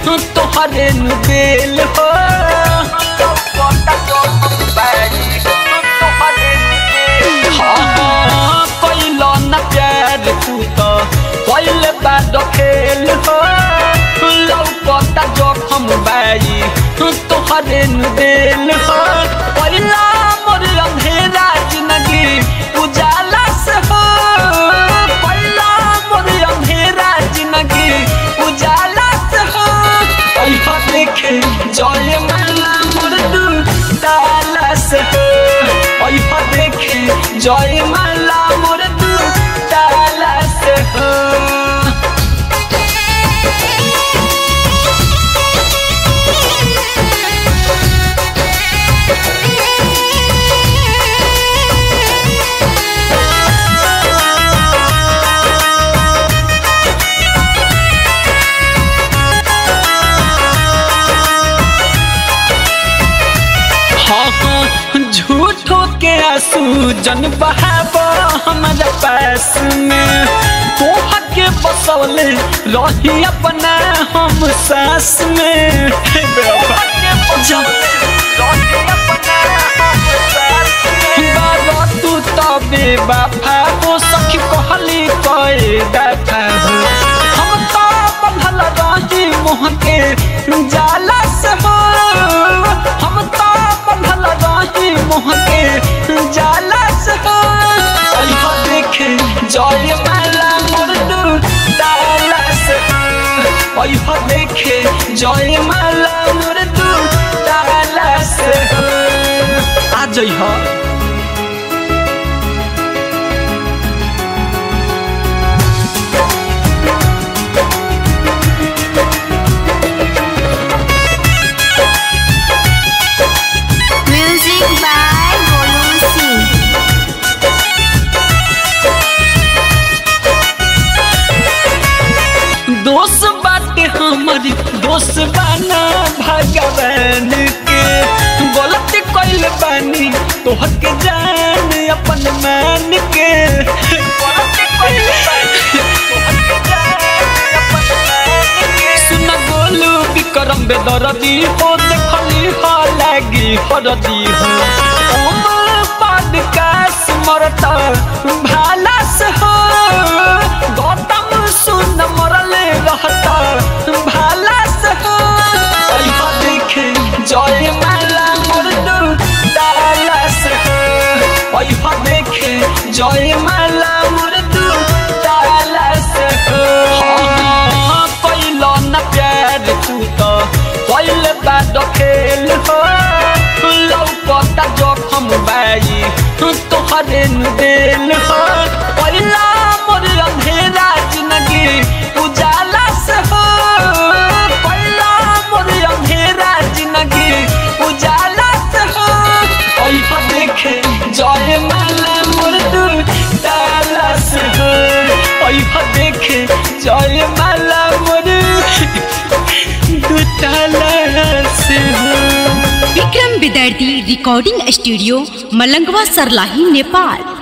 तोहरे नु बेल हो हाँ, कैल न प्यार तू तो कैल बाद खेल हो लौकता जोखम बाई तोहरे नु बेल हो पहिला मोर अंधेरा जिंदगी उजाला से हो पहिला मोर अंधेरा जिंदगी उजाला से हो अइहा देखे जय माला मोर दू ताला से हो अइहा देखे जय माला मोर दू ताला से हो हाँ हाँ झूठो के आंसू जन बहाब हमारा पास में तोह के बसौले रही अपना हम सास में हे बेवफा के बसौले रही अपना हम सास में। बाबा तू तबे बाफा हो सखी कहली कए दफा हो हम तो बंधल रही मोह के जाला से हो हम तो बंधल रही मोह के जाला से हो अइहा देखे जय माला मोर दू ताला से हो अइहा देखे जय माला मोर दू ताला से हो आ जइहा Music by Golu Singh. दोष बाटे हमारी दोष बाना भगवान के गलत कइल बानी तोहर के जान अपन मान के गलत कइल बानी तोहर के जान अपन मान के सुन गोलू विक्रम बेदरदी हो देखली हो लागी हरदी हो ओम पॉडकास्ट मरता भाला से हो गौतम सुन मरले रहता भाला से हो अइहा देखे जय माला मोर दू ताला से हो अइहा देखे जय माला मोर दू ताला से हो हाँ, कैल न प्यार तू तो कैल बाद खेल हो लौकता जोखम बाई तोहरे नु देल हो पहिला मोर अंधेरा जिंदगी उजाला से हो पहिला मोर अंधेरा जिंदगी उजाला से हो अइहा देखे जय माला मोर दू ताला से हो अइहा देखे जय माला मोर दू ताला से हो विक्रम विद्यार्थी रिकॉर्डिंग स्टूडियो मलंगवा सरलाही नेपाल